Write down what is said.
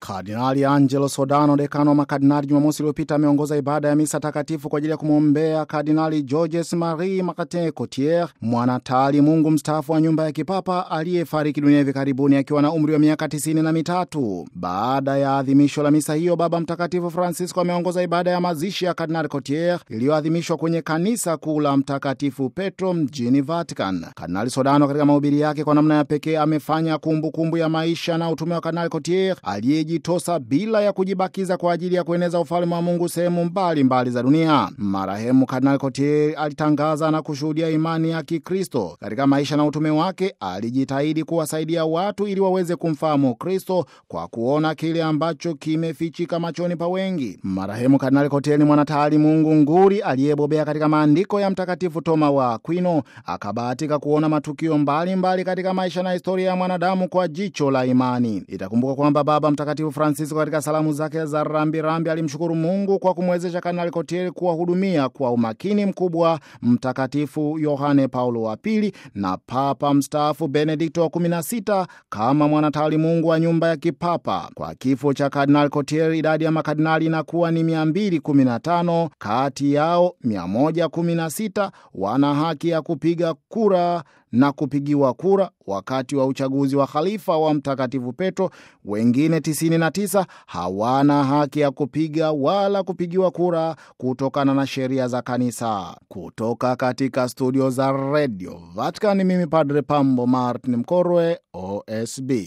Kardinali Angelo Sodano, dekano wa makardinali, Jumamosi iliyopita ameongoza ibada ya misa takatifu kwa ajili ya kumwombea Kardinali Georges Marie Martin Cotier, mwanataali Mungu mstaafu wa nyumba ya kipapa aliyefariki dunia hivi karibuni akiwa na umri wa miaka tisini na mitatu. Baada ya adhimisho la misa hiyo, Baba Mtakatifu Francisco ameongoza ibada ya mazishi ya Kardinali Cotier iliyoadhimishwa kwenye kanisa kuu la Mtakatifu Petro mjini Vatican. Kardinali Sodano katika mahubiri yake kwa namna ya pekee amefanya kumbukumbu kumbu ya maisha na utume wa Kardinali Cotier aliyejitosa bila ya kujibakiza kwa ajili ya kueneza ufalme wa Mungu sehemu mbalimbali za dunia. Marehemu Kardinali Cotier alitangaza na kushuhudia imani ya Kikristo. Katika maisha na utume wake alijitahidi kuwasaidia watu ili waweze kumfahamu Kristo kwa kuona kile ambacho kimefichika machoni pa wengi. Marehemu Kardinali Cotier ni mwanataali Mungu nguri aliyebobea katika maandiko ya Mtakatifu Toma wa Aquino. Akabahatika kuona matukio mbalimbali mbali katika maisha na historia ya mwanadamu kwa jicho la imani. Itakumbuka kwamba Baba Mtakatifu Francisco katika salamu zake za rambirambi alimshukuru Mungu kwa kumwezesha Kardinali Cotier kuwahudumia kwa umakini mkubwa Mtakatifu Yohane Paulo wa Pili na Papa mstaafu Benedikto wa 16 kama mwanatawali Mungu wa nyumba ya kipapa. Kwa kifo cha Kardinali Cotier, idadi ya makardinali inakuwa ni 215. Kati yao 116 wana haki ya kupiga kura na kupigiwa kura wakati wa uchaguzi wa khalifa wa Mtakatifu Petro. Wengine 99 hawana haki ya kupiga wala kupigiwa kura kutokana na sheria za kanisa. Kutoka katika studio za redio Vatican, mimi Padre Pambo Martin Mkorwe, OSB.